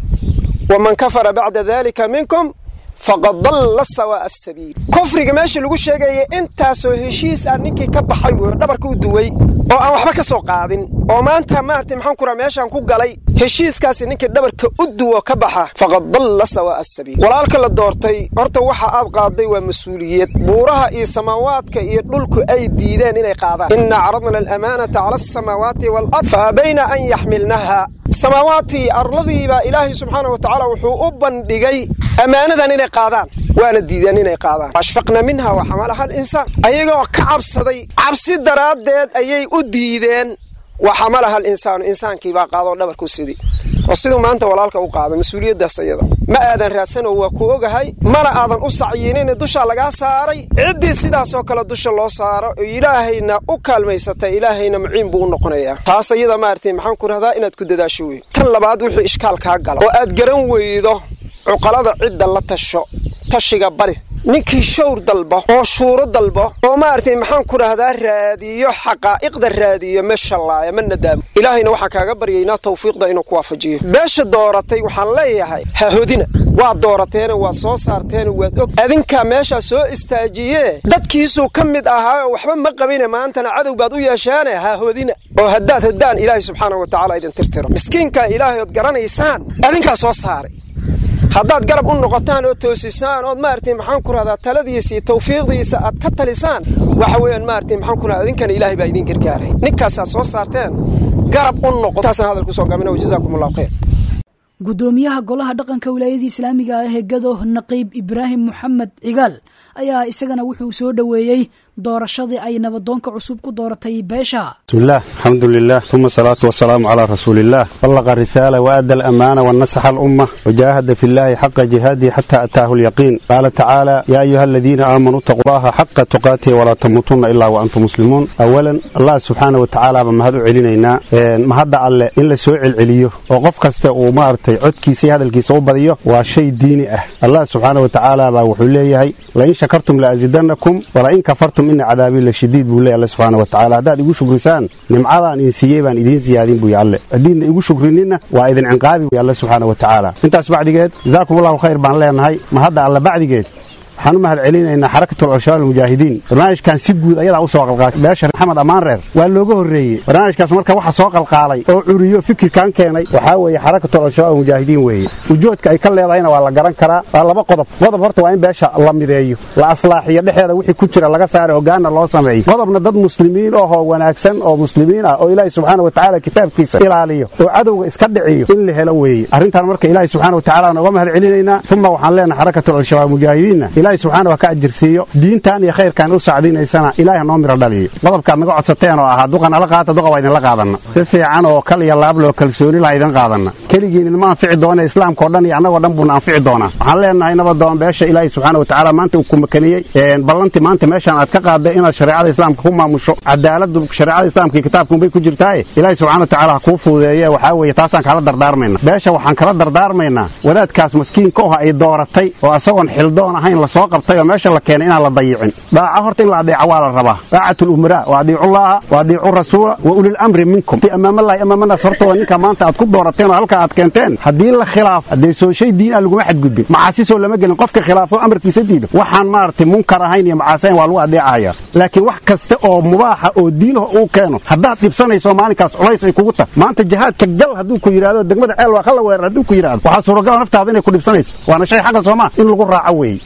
waman kafara bacda daalika minkum faqad dalla sawaa'a asabiil kufriga meesha lagu sheegaya intaasoo heshiis ah ninkii ka baxay wey dhabarka u duway oo aan waxba ka soo qaadin oo maanta maartay maxaan kuraa meeshaan ku galay heshiiskaasi ninkii dhabarka u duwo ka baxa faqad dalla sawaa'a asabiil walaalka la doortay horta waxa aad qaaday waa mas-uuliyad buuraha iyo samaawaadka iyo dhulku ay diideen inay qaadaan inna caradna alamaanata cala asamaawaati waalard fa abayna an yaxmilnaha samaawaadtii arladii baa ilaahay subxaana wa tacaala wuxuu u bandhigay ammaanadan inay qaadaan waana diideen inay qaadaan ashfaqna minha wa xamalaha alinsaan ayagoo ka cabsaday cabsi daraaddeed ayay u diideen wa xamalaha alinsaanu insaankii baa qaadoo dhabarku sidii oo siduu maanta walaalka u qaado mas-uuliyaddaas ayada ma aadan raadsanoo waa ku ogahay mana aadan u sacyinin dushaa lagaa saaray ciddii sidaasoo kale dusha loo saaro oo ilaahayna u kaalmaysatay ilaahayna muciin buu u noqonayaa taas ayada maartay maxaan ku rahdaa inaad ku dadaasho wey tan labaad wuxuu ishkaal kaa galo oo aad garan weydo cuqalada cidda la tasho tashiga bari ninkii shawr dalbo oo shuuro dalbo oo maaragtay maxaan ku dhahdaa raadiyo xaqaa'iqda raadiyo ma shallaaya ma nadaamo ilaahayna waxaan kaaga baryaynaa tawfiiqda inuu ku waafajiyo beesha dooratay waxaan leeyahay ha hodina waad doorateene waad soo saarteene waad og adinkaa meeshaa soo istaajiyee dadkiisuu ka mid ahaa oo waxba ma qabine maantana cadow baad u yeeshaane ha hodina oo haddaad hoddaan ilaahay subxaana wa tacaala idin tirtiro miskiinkaa ilaahay ood garanaysaan adinkaa soo saaray haddaad garab u noqotaan oo toosisaan ood maaragtay maxaan ku rahdaa taladiisa iyo tawfiiqdiisa aad ka talisaan waxa weeyaan maaragtay maxaan ku rahdaa idinkana ilaahay baa idiin gargaaray ninkaasaad soo saarteen garab u noqo taasaan hadal kusoo gaabina wajazaakum allahu khayr gudoomiyaha golaha dhaqanka wilaayadii islaamiga ah ee gado naqiib ibraahim moxamed cigaal ayaa isagana wuxuu soo dhoweeyey doorashadii ay nabadoonka cusub ku dooratay beesha bismillaah alxamdu lilah uma asalaatu wasalaamu calaa rasuuliillah ballaqa risaala waadda alamaana wanasaxa alumma wajaahada fi llahi xaqa jihaadihi xata ataahu alyaqiin qaala tacaala yaa ayuha aladiina aamanuu itaquu allaha xaqa tuqaatihi walaa tamuutunna ilaa wa antum muslimuun awalan allah subxaana wa tacaala baa mahad u celinaynaa mahadda alle in la soo celceliyo oo qof kasta uu maaragtay codkiisa iyo hadalkiisa u badiyo waa shay diini ah allah subxaana wa tacaala baa wuxuu leeyahay lain shakartum laazidannakum walain kafartum ina cadaabii la shadiid buu leeyahy alle subxaana wa tacala haddaad igu shukrisaan nimcadaan idin siiyey baan idiin siyaadin buuyi alle haddiidna igu shukrininna waa idin cinqaabi buy alle subxaana wa tacaala intaas bacdigeed jazaakum allahu khayr baan leenahay mahadda alle bacdigeed waxaan u mahad celinaynaa xarakatul cushaal almujaahidiin barnaamijkan si guud ayadaa u soo qalqaashay beesha maxamed ammaan reer waa looga horreeyey barnaamijkaas marka waxa soo qalqaalay oo curiyo fikirkan keenay waxaa weeye xarakatul cushaal almujaahidiin weeye ujoodka ay ka leedahayna waa la garan karaa waa laba qodob qodob horta waa in beesha la mideeyo la aslaaxiyo dhexeeda wixii ku jira laga saara hoggaanna loo sameeyo qodobna dad muslimiin ahoo wanaagsan oo muslimiin ah oo ilaahay subxaana wa tacaala kitaabkiisa ilaaliyo oo cadowga iska dhiciyo in la helo weeye arrintan marka ilaahay subxaana wa tacaala nooga mahad celinaynaa uma waxaan leenahay xarakatul cushaal almujaahidiinna ilaahay subxaana waa ka ajirsiiyo diintan iyo khayrkan u sacdinaysana ilaahay noo miro dhaliyo qodobkaad naga codsateen oo ahaa duqa nala qaata duqa waa idinla qaadanna si fiican oo kal iyo laab loo kalsooni laha idin qaadanna keligiin idinma anfici doona islaamka oo dhan iyo annagoo dhan buuna anfici doonaa waxaan leenahay nabadoon beesha ilaahay subxaana wa tacaala maanta uu ku makaniyey ballanti maanta meeshaan aad ka qaadday inaad shareecada islaamka ku maamusho cadaaladu shareecada islaamka iyo kitaabkunbay ku jirtaaye ilaahay subxana wa tacaala ha kuu fududeeye waxaa weeye taasaan kala dardaarmayna beesha waxaan kala dardaarmaynaa wadaadkaas maskiinka oha ay dooratay oo asagoon xildoon ahayn lasoo qabtay oo meesha la keenay inaan la dayicin dhaaca horta in la adeeca waa la rabaa daacatu lumaraa wa adiicullaaha wa adiicu rasuula wa ulil amri minkum amaamalahi amaamanaas horta waa ninka maanta aad ku doorateen oo halka aad keenteen haddii la khilaaf haddee soo shay diin ah laguma xadgudbin macaasisoo lama gelin qofka khilaafo amarkiisa diido waxaan maaragtay munkar ahayn iyo macaasayn waa lagu adeecahaya laakiin wax kasta oo mubaaxa oo diinaha uu keeno haddaad dhibsanayso maalinkaas culays ay kugu tahay maanta jihaadka gal hadduu ku yidhahdo degmada ceel waa kala weerar hadduu ku yidhahdo waxaa suuragal naftaada inay ku dhibsanayso waana shay xaqa soomaa in lagu raaco weeye dadka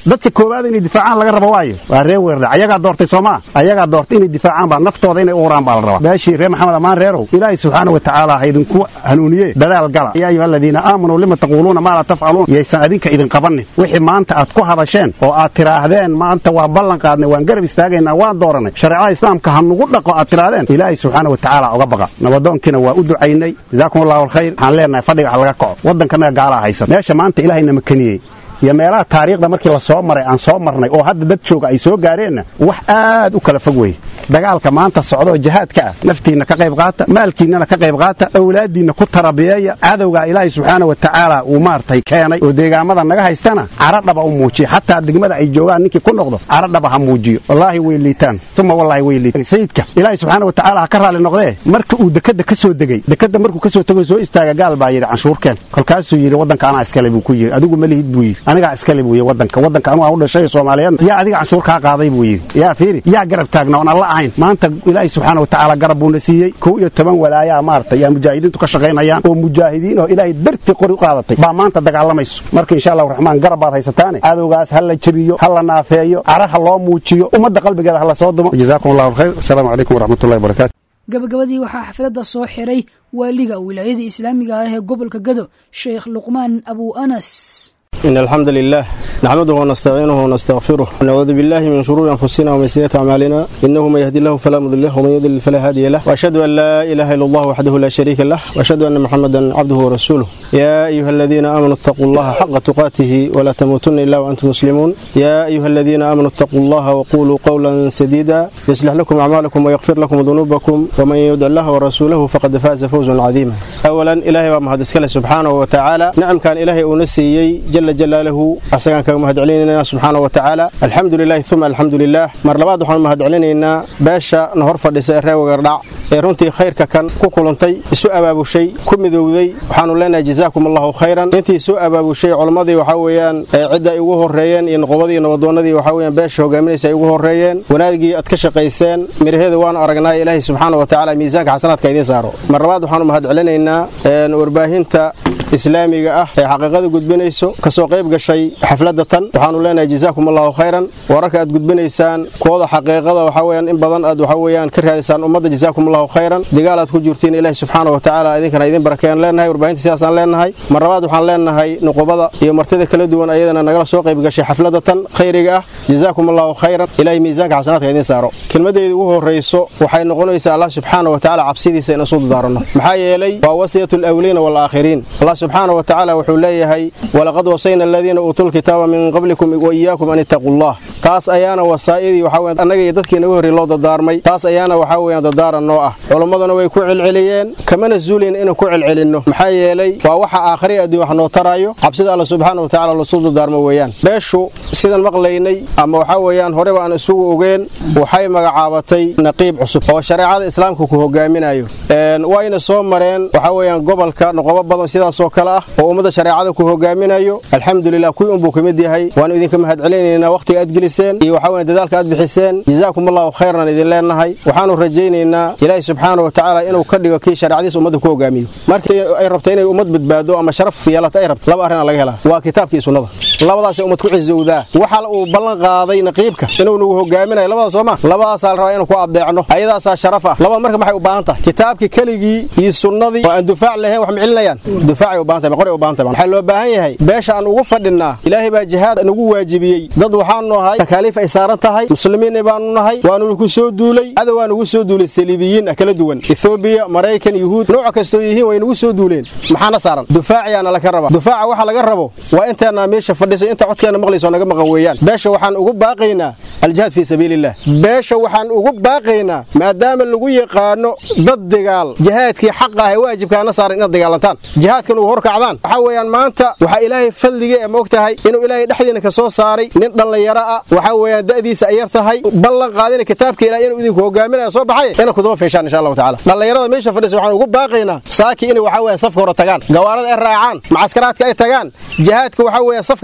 koowaad inay difaacaan laga rabo waayo waa reer weerdha ayagaa doortay soomaa ayagaa doortay inay difaacaan baa naftooda inay u uraan baa la rabaa meeshii reer maxamed ammaan reerow ilaahay subxaana wa tacaala ha idinku hanuuniye dadaal gala yaa ayuha aladiina aamanuu lima taquuluuna maa laa tafcaluun yaysan adinka idin qabanin wixii maanta aad ku hadasheen oo aad tiraahdeen maanta waa ballan qaadnay waan garab istaagaynaa waan dooranay shareecada islaamka ha nugu dhaqo aad tiraahdeen ilaahay subxaana wa tacaala uga baqa nabadoonkiina waa u ducaynay jazaakum allahu alkhayr waxaan leenahay fadhiga ha laga kaco waddankanaga gaalaa haysan meesha maanta ilaahayna makaniyey iyo meelaha taariikhda markii la soo maray aan soo marnay oo hadda dad jooga ay soo gaareenna wax aad u kala fog weye dagaalka maanta socda oo jihaadka ah naftiinna ka qayb qaata maalkiinnana ka qayb qaata awlaaddiinna ku tarabiyeeya cadowgaa ilaahay subxaana wa tacaala uu maaragtay keenay oo deegaamada naga haystana caradhaba u muujiya xataa degmada ay joogaan ninkii ku noqdo caradhaba ha muujiyo wallaahi way liitaan uma wallaahi way liitaan sayidka ilaahay subxaana wa tacaala ha ka raalli noqdee marka uu dekadda ka soo degey dekadda markuu ka soo tego soo istaaga gaal baa yidhi canshuurkeen kolkaasuu yidhi waddanka anaa iskale buu ku yidhi adigu ma lihid buu yidhi anigaa iskale buu yidhi waddanka waddanka anugu aan u dhashay soomaaliyeedna yaa adiga canshuur kaa qaaday buu yidhi yaa fiiri yaa garab taagna oon alla ahayn maanta ilaahay subxaana wa tacaala garab buuna siiyey kow iyo toban walaayaa maaragtay yaa mujaahidiintu ka shaqaynayaan oo mujaahidiin oo ilaahay dartii qori u qaadatay baa maanta dagaalamayso marka insha allahu raxmaan garab baad haysataane cadowgaas ha la jebiyo ha la naafeeyo cara ha loo muujiyo ummadda qalbigeeda ha la soo dumo jazaakum allahu alkhayr asalaamu calaykum waraxmatullahi wabarakatu gabagabadii waxaa xafladda soo xiray waaliga wilaayada islaamiga ah ee gobolka gado sheekh luqmaan abu anas إن الحمد لله نحمده ونستعينه ونستغفره ونعوذ بالله من شرور أنفسنا ومن سيئات أعمالنا إنه من يهدي الله فلا مضل له ومن يضلل فلا هادي له وأشهد أن لا إله إلا الله وحده لا شريك له وأشهد أن محمدا عبده ورسوله يا أيها الذين آمنوا اتقوا الله حق تقاته ولا تموتن إلا وأنتم مسلمون يا أيها الذين آمنوا اتقوا الله وقولوا قولا سديدا يصلح لكم أعمالكم ويغفر لكم ذنوبكم ومن يدع الله ورسوله فقد فاز فوزا عظيما أولا إلهي ومهد سبحانه وتعالى نعم كان إلهي أنسيي جل jalaalahu asagaan kaga mahad celinaynaa subxaana wa tacaala alxamdu lilahi uma alxamdu lilah mar labaad waxaan mahad celinaynaa beesha na hor fadhisa ee reer wagardhac ee runtii khayrka kan ku kulantay isu abaabushay ku midowday waxaanu leenahay jazaakum allahu khayran intii isu abaabushay culammadii waxaa weeyaan cidda ay ugu horreeyeen iyo noqobadii nabadoonnadii waxaa weeyaan beesha hogaaminaysa ay ugu horreeyeen wanaagii aad ka shaqayseen miraheeda waanu aragnaa ilaahay subxaana wa tacaala miisaanka xasanaadka idiin saaro mar labaad waxaanu mahad celinaynaa warbaahinta islaamiga ah ee xaqiiqada gudbinayso kasoo qayb gashay xafladda tan waxaanu leenahay jazaakum allahu khayran wararka aad gudbinaysaan kooda xaqiiqada waxaa weyaan in badan aad waxa weeyaan ka raadisaan ummadda jazaakum allahu khayran digaal aad ku jirtiin ilaahi subxaana wa tacaala idinkana idin barakeeyaan leenahay warbaahinta sidaasaan leenahay mar labaad waxaan leenahay nuqubada iyo martida kala duwan ayadana nagala soo qayb gashay xafladda tan khayriga ah jazaakum allahu khayran ilaahay miisaanka xasanaadka idin saaro kelmadeyda ugu horrayso waxay noqonaysaa allah subxaana wa tacaala cabsidiisa in isu dardaaranno maxaa yeelay waa wasiyatu alawliina waalaakhiriin subxaana wa tacaala wuxuu leeyahay walaqad wasayna aladiina uutuu lkitaaba min qablikum wa iyaakum an ittaquu allah taas ayaana wasaa'idii waxaa weyan annaga iyo dadkii naga horrey loo dardaarmay taas ayaana waxaa weeyaan dardaaran noo ah culammaduna way ku celceliyeen kamana zuulin inaan ku celcelinno maxaa yeelay waa waxa aakhari adduun wax noo taraayo cabsida alla subxaana wa tacala lasuu dardaarmo weeyaan beeshu sidan maqlaynay ama waxaa weeyaan horeba aan isugu ogeen waxay magacaabatay naqiib cusub oo shareecada islaamka ku hogaaminayo wayna soo mareen waxaa weeyaan gobolka noqobo badan sidaasoo kale ah oo ummadda shareecada ku hogaaminayo alxamdulilah kuwii unbuu ka mid yahay waanu idinka mahad celinaynaa wakhtiga aad geliseen iyo waxaa weyan dadaalka aad bixiseen jazaakum allahu khayran idin leenahay waxaanu rajaynaynaa ilaahi subxaana wa tacaala inuu ka dhigo kii shareecadiisa ummadda ku hogaamiyo markii ay rabto inay ummad badbaado ama sharaf yeelato ay rabto laba arrinaa laga helaa waa kitaabkii sunnada labadaasay ummad ku cizowdaa waxa uu ballan qaaday naqiibka inuu nagu hogaaminayo labadaas sooma labadaasaa la rabaa inuu ku adeecno ayadaasaa sharaf ah labada marka maxay u baahan tahay kitaabkii keligii iyo sunnadii oo aan dufaac lahayn wax ma celinayaan dufaacay u baahan tahay qori u baahan tahay waxaa loo baahan yahay beesha aan ugu fadhinnaa ilaahay baa jihaad nagu waajibiyey dad waxaanu nahay takaaliif ay saaran tahay muslimiin baanu nahay waanu ku soo duulay cadow waa nugu soo duulay saliibiyiin ah kala duwan ethoobiya maraykan yuhuud nooc kastoo yihiin way nagu soo duuleen maxaana saaran dufaaciyaana laga raba dufaaca waxa laga rabo waa inteenna meesha fadhiso inta codkeena maqlayso naga maqan weeyaan beesha waxaan ugu baaqaynaa aljihaad fii sabiiliillah beesha waxaan ugu baaqaynaa maadaama lagu yaqaano dad dagaal jihaadkii xaqa ah ee waajibkaana saaran inaad dagaalantaan jihaadkan ugu horkacdaan waxaa weeyaan maanta waxaa ilaahay fadliga ee moogtahay inuu ilaahay dhexdiina ka soo saaray nin dhallinyaro ah waxaa weeyaan da'diisa ay yar tahay ballan qaadina kitaabka ilaah inuu idinku hogaaminaya soo baxay inay kudaba feeshaan insha allahu tacaala dhallinyarada meesha fadhisa waxaan ugu baaqaynaa saaki inay waxaa weeyaan safka hore tagaan gawaarada ay raacaan macaskaraadka ay tagaan jihaadka waxaa weeyaan safka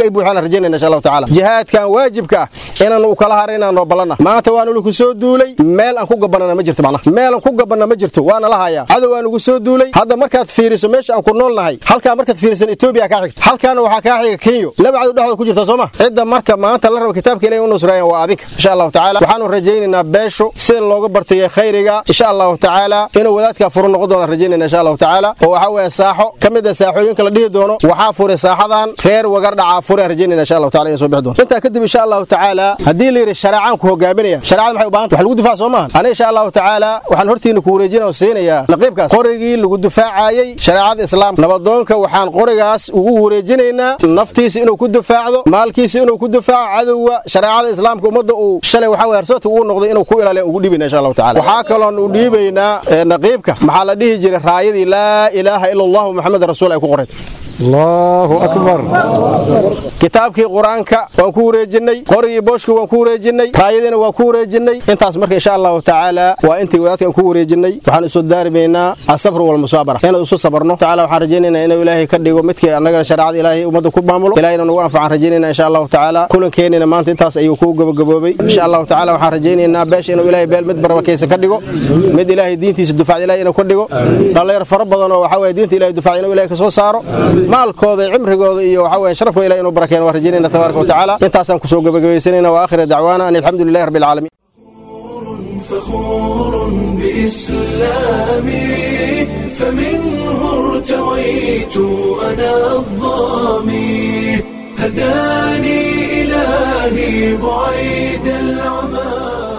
ay buuxaan rajaynayna insha allahu tacaala jihaadkan waajibka ah inaan u kala hara inaan noo ballanna maanta waa nugu soo duulay meel aan ku gabanana ma jirto macnaha meel aan ku gabanna ma jirto waana la hayaa cadow waa nugu soo duulay hadda markaad fiiriso meesha aan ku nool nahay halkaa markaad fiirisan etoobiya kaa xigto halkaana waxaa kaa xiga kenyo laba cadow dhexdooda ku jirta sooma cidda marka maanta la raba kitaabka ilahi u nusrayan waa adinka insha allahu tacaala waxaanu rajaynaynaa beeshu sida looga bartay khayriga insha allahu tacaala inuu wadaadkaa furu noqon doona rajaynayna insha allahu tacaala oo waxaa weeye saaxo ka mid a saaxooyinka la dhihi doono waxaa furay saaxadan reer wagar dhacaa fure rajaynayna insha allahu taala inay soo bixi doonto intaa kadib insha allahu tacaala haddii la yidhi shareecaan ku hogaaminaya shareecada maxay u baahan wax lagu difaac soo maahan aniga insha allahu tacaala waxaan hortiina ku wareejina oo siinayaa naqiibkaas qorigii lagu difaacayey shareecada islaamka nabadoonka waxaan qorigaas ugu wareejinaynaa naftiisa inuu ku difaacdo maalkiisa inuu ku difaaco cadowga shareecada islaamka ummadda uu shalay waxaa weye harsoodka ugu noqday inuu ku ilaaliya ugu dhibayna insha allahu taala waxaa kaloon u dhiibaynaa naqiibka maxaa la dhihi jiray raayadii laa ilaaha ila allahu maxamed rasuul ay ku qorayd allahu akbar kitaabkii qur-aanka waan ku wareejinnay qorigii booshka waan ku wareejinnay raayadiina waan ku wareejinnay intaas marka insha allahu tacaala waa intii wadaadkaan ku wareejinnay waxaan isu daarimaynaa asabru walmusaabara inaan isu sabarno tacaala waxaan rajaynaynaa inuu ilaahay ka dhigo midkii annagana shareecada ilaahay ummadda ku maamulo ilahayna nagu anfacaan rajaynayna insha allahu tacaala kulankeenina maanta intaas ayuu ku gabagaboobay insha allahu tacaala waxaan rajaynaynaa beesha inuu ilaahay beel mid barakaysan ka dhigo mid ilaahay diintiisa dufacda ilahay inuu ka dhigo dhallinyar fara badan oo waxaa weye diinta ilahay dufacda inuu ilahay ka soo saaro maalkooda cimrigooda iyo waxaa weye sharafkooda ilahay inuu barakeeno waan rajaynayna tabaaraka watacaala intaasaan kusoo gabagabaysanayna wa aakhira dacwaana an alxamdu lilahi rabbi alcaalamiin فخور بإسلامي فمنه ارتويت أنا الظامي هداني إلهي بعيد العمى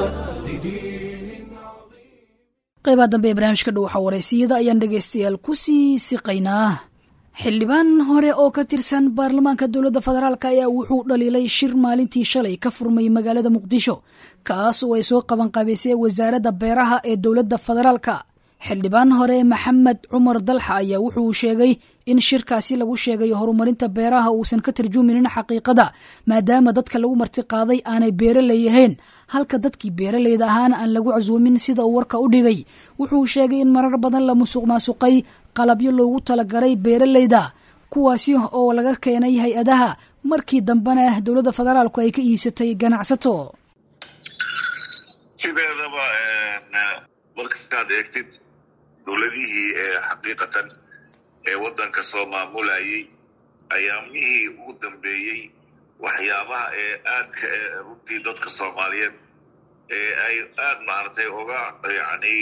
qaybaha dambe ee barnaamijka dhow waxaa wareysiyada ayaan dhegaystayaal ku sii siqaynaa xildhibaan hore oo ka tirsan baarlamaanka dowladda federaalk ayaa wuxuu dhaliilay shir maalintii shalay ka furmay magaalada muqdisho kaas oo ay soo qabanqabaysay wasaaradda beeraha ee dowladda federaalka xildhibaan hore maxamed cumar dalxa ayaa wuxuu sheegay in shirkaasi lagu sheegay horumarinta beeraha uusan ka tarjuminin xaqiiqada maadaama dadka lagu martiqaaday aanay beeraley ahayn halka dadkii beeraleyda ahaana aan lagu casuumin sida uu warka u dhigay wuxuu sheegay in marar badan la musuq maasuqay qalabyo loogu talagalay beeraleyda kuwaasi oo laga keenay hay-adaha markii dambena dowladda federaalku ay ka iibsatay ganacsato sideedaba markaad eegtid dowladihii xaqiiqatan ee waddanka soo maamulayay ayaamihii ugu dambeeyey waxyaabaha ee aadka runtii dadka soomaaliyeed ee ay aad maaragtay uga yani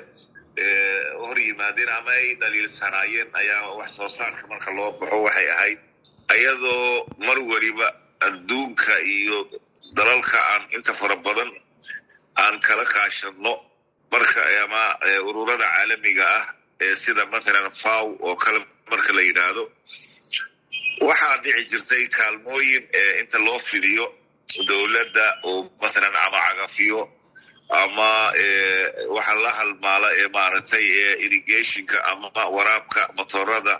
hor yimaadeen ama ay dhaliilsanaayeen ayaa wax soo saarka marka loo baxo waxay ahayd ayadoo mar weliba adduunka iyo dalalka aan inta fara badan aan kala kaashanno marka ama ururada caalamiga ah ee sida mathalan faw oo kale marka la yidhaahdo waxaa dhici jirtay kaalmooyin inta loo fidiyo dowladda oo mathalan ama cagafiyo ama waxa la halmaala ee maaragtay irrigationka ama waraabka motorada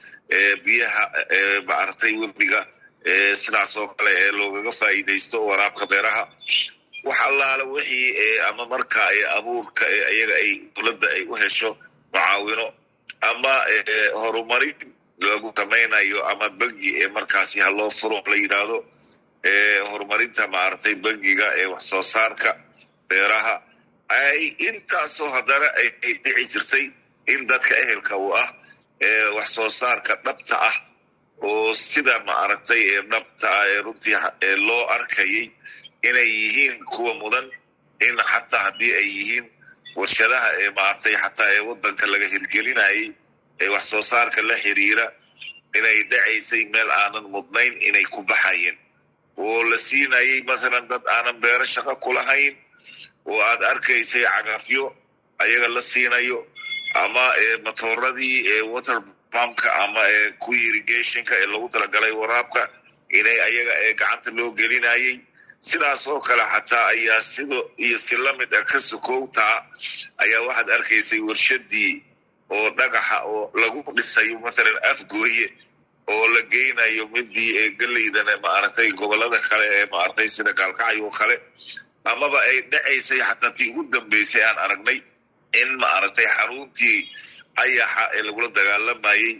biyaha maaragtay webiga sidaas oo kale ee loogaga faa'iidaysto waraabka beeraha wax allaala wixii ama marka abuurka iyaga ay dowladda ay u hesho mucaawino ama horumarin lagu samaynayo ama bangi ee markaasi haloo furo la yidhaahdo horumarinta maaragtay bangiga ee wax soo saarka beeraha ay intaasoo haddana ay dhici jirtay in dadka ehelka uu ah ee wax soo saarka dhabta ah oo sida maaragtay ee dhabta ah ee runtii loo arkayay inay yihiin kuwa mudan in xataa haddii ay yihiin warshadaha ee maaragtay xataa ee waddanka laga hirgelinayay ee wax soo saarka la xiriira inay dhacaysay meel aanan mudnayn inay ku baxayeen oo la siinayay mathalan dad aanan beero shaqo kulahayn oo aad arkaysay cagafyo ayaga la siinayo ama matooradii water pumpka ama kuwii irrigationka ee lagu talagalay waraabka inay ayaga ee gacanta loo gelinayay sidaas oo kale xataa ayaa sido iyo si lamid ah ka sokowtaa ayaa waxaad arkaysay warshadii oo dhagaxa oo lagu dhisayo mathalan afgooye oo la geynayo midii ee geleydana maaragtay gobolada kale ee maaragtay sida gaalkacyo kale amaba ay dhacaysay xataa tii ugu dambeysay aan aragnay in maaragtay xaruntii ayaxa ee lagula dagaalamayey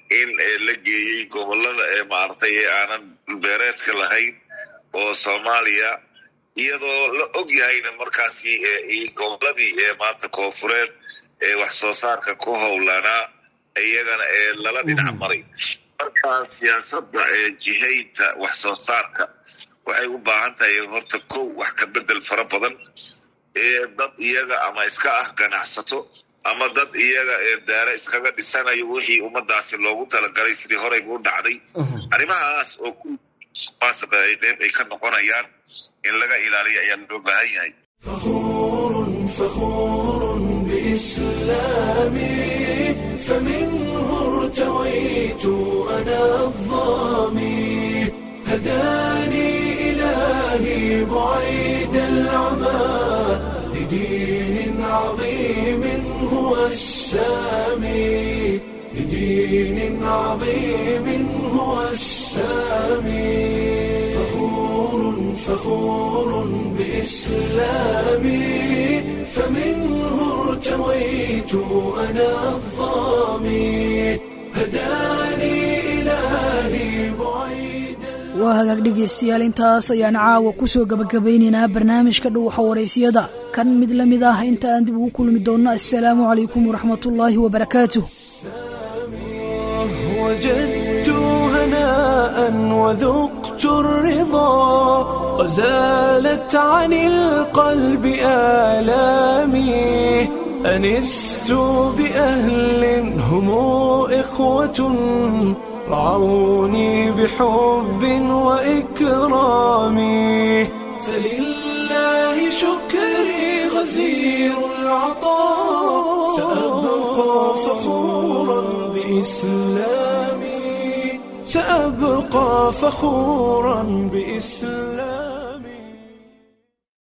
in la geeyey gobolada ee maaragtay ee aanan dhulbeereedka lahayn oo soomaaliya iyadoo la og yahayna markaasi goboladii ee maanta koofureed ee wax soo saarka ku howlanaa iyagana ee lala dhinac maray marka siyaasadda ee jihaynta wax soo saarka waxay u baahan tahay horta kow wax ka bedel fara badan ee dad iyaga ama iska ah ganacsato ama dad iyaga ee daare iskaga dhisanayo wixii ummadaasi loogu talagalay sidii horeyba u dhacday arrimahaas oo kumaasiqa ay qeyb ay ka noqonayaan in laga ilaaliyo ayaa loo baahan yahay فخور بإسلامي فمنه ارتويت أنا الظامي هداني إلهي بعيد العمى لدين عظيم هو السامي لدين عظيم هو السامي فخور فخور بإسلامي فمنه ارتويت أنا الظامي هداني إلهي بعيد waa hagaag dhegaystayaal intaas ayaan caawa ku soo gabagabaynaynaa barnaamijka dhuuxa waraysiyada kan mid la mid ah inta aan dib ugu kulmi doonno assalaamu calaykum waraxmatullaahi wabarakaatuh وجدت هناء وذقت الرضا وزالت عن القلب آلامي أنست بأهل هم إخوة رعوني بحب وإكرام فلله شكري غزير العطاء سأبقى فخورا بإسلامي سأبقى فخورا بإسلامي